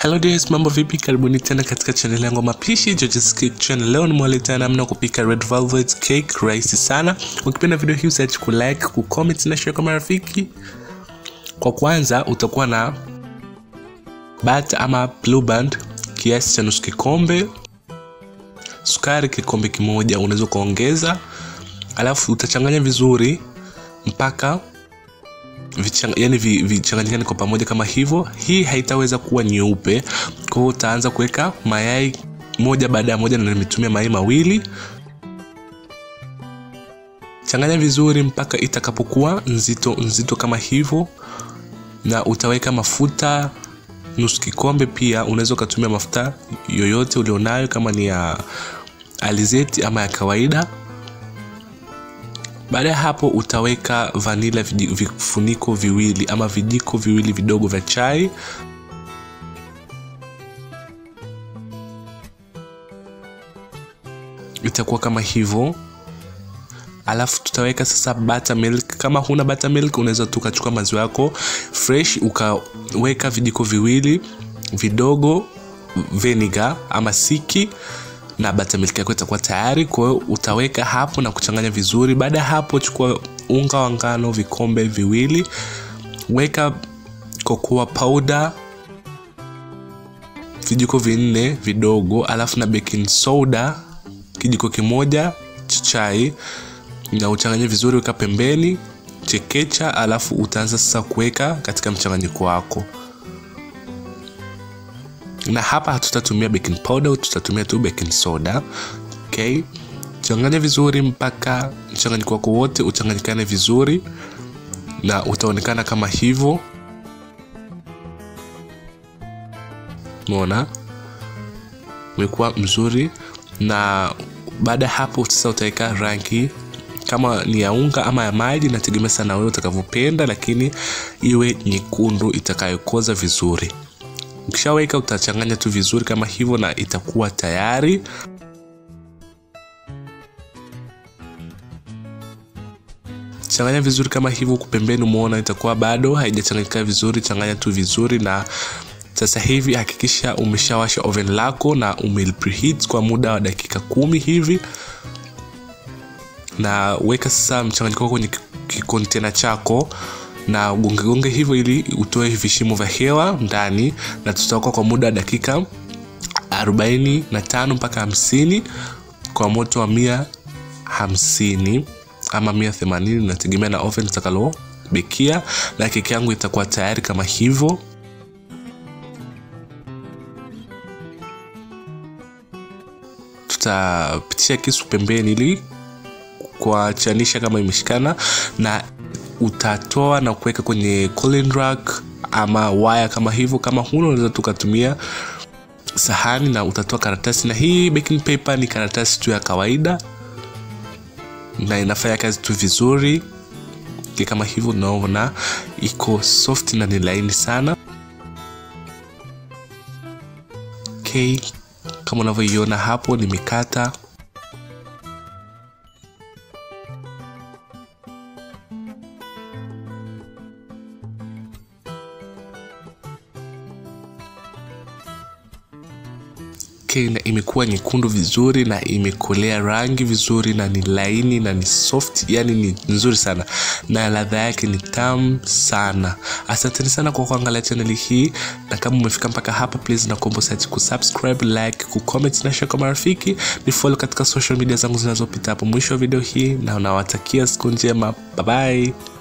Hello dears, mambo vipi? Karibuni tena katika channel yangu mapishi George's Cake Channel. Leo nimewaletea namna kupika red velvet cake rahisi sana. Ukipenda video hii usiache ku like, ku comment na share kwa marafiki. Kwa kwanza utakuwa na butter ama blue band kiasi cha nusu kikombe, sukari kikombe kimoja unaweza kuongeza, alafu utachanganya vizuri mpaka vichang, yani vichanganyikane kwa pamoja kama hivyo. Hii haitaweza kuwa nyeupe, kwa hiyo utaanza kuweka mayai moja baada ya moja, na nimetumia mayai mawili. Changanya vizuri mpaka itakapokuwa nzito nzito kama hivyo, na utaweka mafuta nusu kikombe. Pia unaweza ukatumia mafuta yoyote ulionayo, kama ni ya alizeti ama ya kawaida. Baada ya hapo utaweka vanila vifuniko viwili ama vijiko viwili vidogo vya chai. Itakuwa kama hivyo, alafu tutaweka sasa buttermilk. Kama huna buttermilk, unaweza tu ukachukua maziwa yako fresh ukaweka vijiko viwili vidogo vinegar ama siki na buttermilk yako itakuwa tayari. Kwa hiyo utaweka hapo na kuchanganya vizuri. Baada ya hapo, chukua unga wa ngano vikombe viwili, weka cocoa powder vijiko vinne vidogo, alafu na baking soda kijiko kimoja cha chai, na uchanganye vizuri, weka pembeni, chekecha, alafu utaanza sasa kuweka katika mchanganyiko wako na hapa hatutatumia baking powder, tutatumia tu baking soda. Okay, changanya vizuri mpaka mchanganyiko wako wote uchanganyikane vizuri, na utaonekana kama hivyo. Umeona umekuwa mzuri, na baada ya hapo sasa utaweka rangi kama ni ya unga ama ya maji, nategemea sana wewe utakavyopenda, lakini iwe nyekundu itakayokoza vizuri. Ukishaweka utachanganya tu vizuri kama hivyo na itakuwa tayari. Changanya vizuri kama hivyo. Huku pembeni umeona itakuwa bado haijachanganyika vizuri, changanya tu vizuri. Na sasa hivi hakikisha umeshawasha oven lako na ume preheat kwa muda wa dakika kumi hivi, na weka sasa mchanganyiko wako kwenye kikontena chako na gongegonge hivyo ili utoe vishimo vya hewa ndani, na tutaweka kwa muda wa dakika 45 mpaka 50 kwa moto wa mia hamsini ama mia themanini nategemea na oven utakalo bekia, na keki yangu itakuwa tayari kama hivyo. Tutapitisha kisu pembeni ili kuachanisha kama imeshikana na utatoa na kuweka kwenye cooling rack ama waya kama hivyo. Kama huna unaweza tukatumia sahani na utatoa karatasi, na hii baking paper ni karatasi tu ya kawaida na inafanya kazi tu vizuri kama hivyo. Unaona iko soft na ni laini sana. Okay, kama unavyoiona hapo nimekata na imekuwa nyekundu vizuri na imekolea rangi vizuri na ni laini na ni soft, yani ni nzuri sana na ladha yake ni tamu sana. Asanteni sana kwa kuangalia chaneli hii, na kama umefika mpaka hapa, please na kuomba usiache kusubscribe, like, kucomment na share kwa marafiki, ni follow katika social media zangu zinazopita hapo mwisho wa video hii, na nawatakia siku njema. Bye bye.